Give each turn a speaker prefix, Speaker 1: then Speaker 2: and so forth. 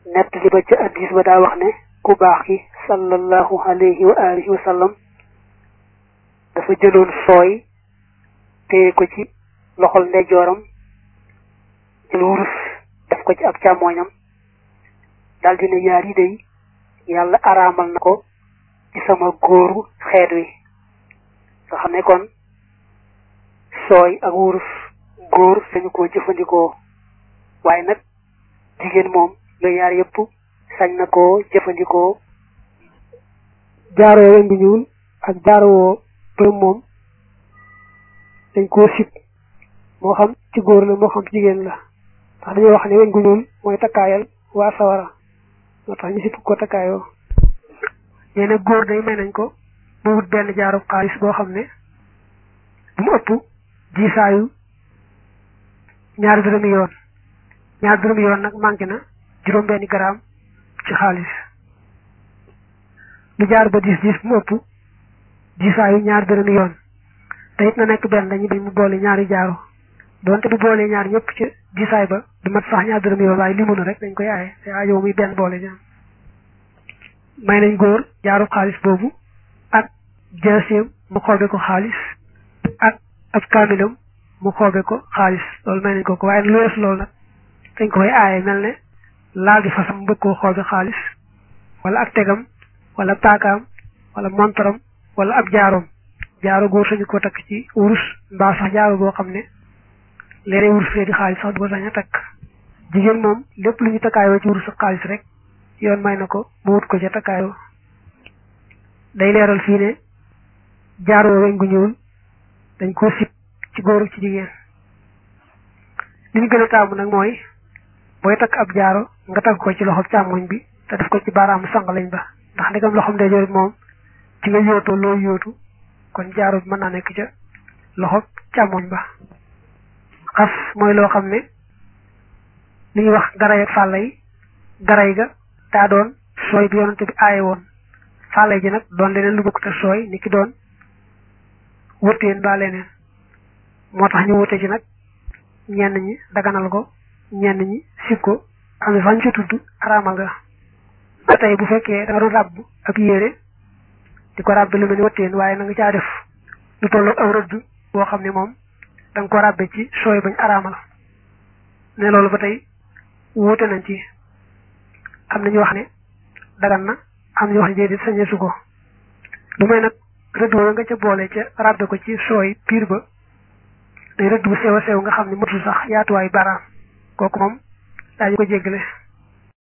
Speaker 1: nett li ba ca addis ba daa wax ne ku baax ki sallallahu alayhi wa alihi wa sallam dafa jëloon sooy téye ko ci loxol ndeyjooram jël wurus def ko ci ab càmmooñam daal dina yaar yi day yàlla araamal na ko ci sama góoru xeet wi nga xam ne kon sooy ak wurus góor sañu koo jëfandikoo waaye nag jigéen moom lu yaar yëpp sañ na koo jëfandikoo
Speaker 2: jaaroo weñ bu ñuul ak jaaroo përëm moom dañ koo sib moo xam ci góor la moo xam ci jigéen la ndax dañoo wax ne weñ gu ñuul mooy takkaayal waa sawara moo tax ñu sib ko takkaayoo nee na góor day may nañ ko mu wut benn jaarub xaalis boo xam ne bu mu ëpp diisaayu ñaari dërëmi yoon ñaari dërëmi yoon nag manqué na juróom benni garaam ci xaalis lu jaar ba diis diis bu mu ëpp diisaayu ñaari dërëmi yoon te it na nekk benn dañu dañ mu boole ñaari jaaro donte bu boolee ñaar ñëpp ci diisaay ba du mat sax ñaari dërëmi yoon waaye limu na rek dañ koy aaye te aajo muy benn boole ñaar may nañ góor jaarub xaalis boobu ak jaaseem mu xoobe ko xaalis ak ab kaamilam mu xoobe ko xaalis loolu may nañ ko ko waaye lu wees loolu nag dañ koy aaye mel ne laal di fasam mu bëgg koo xoobe xaalis wala ak tegam wala paakaam wala montaram wala ab jaaroom jaaro góor sañu ko takk ci wurus mbaa sax jaaro boo xam ne léeg-léeg wurus fee di xaalis sax du ko sañ a takk jigéen moom lépp lu ñu takkaayoo ci wurus ak xaalis rek yoon may na ko mu wut ko ca takkaayoo day leeral fii ne jaaroo weñ gu ñuul dañ koo sib ci góor ci jigéen li ñu gën a taamu nag mooy booy takk ab jaaro nga takk ko ci loxob càmmoñ bi te def ko ci baaraamu sang lañ ba ndax ndegam loxoom ndeyjoor moom ci nga yootoo loo yootu kon jaaro bi mën naa nekk ca loxob càmmoñ ba xas mooy loo xam ne li ñuy wax garay ak fàlla yi garay ga daa doon sooy bi yonante bi aaye woon fàlla ji nag doon leneen lu bokk te sooy ni ki doon wëtteen ba leneen moo tax ñu wute ci nag ñenn ñi daganal ko ñenn ñi sib ko am na sax ñu ci tudd araamal nga ba tey bu fekkee da nga doon ràbb ab yére di ko ràbbe lu mel ni wëtteen waaye na nga caa def lu tolloog aw rëdd boo xam ne moom da nga ko ràbbe ci sooy bañ araamal ne loolu ba tey wuute nañ ci am na ñu wax ne dagan na am ñu wax ne déedéet sañeesu ko lu may nag rëdd woo nga ca boole ca ràbbe ko ci sooy piir ba day rëdd bu sew a sew nga xam ne matul sax yaatuwaayu baraam kooku moom daañu ko jéggale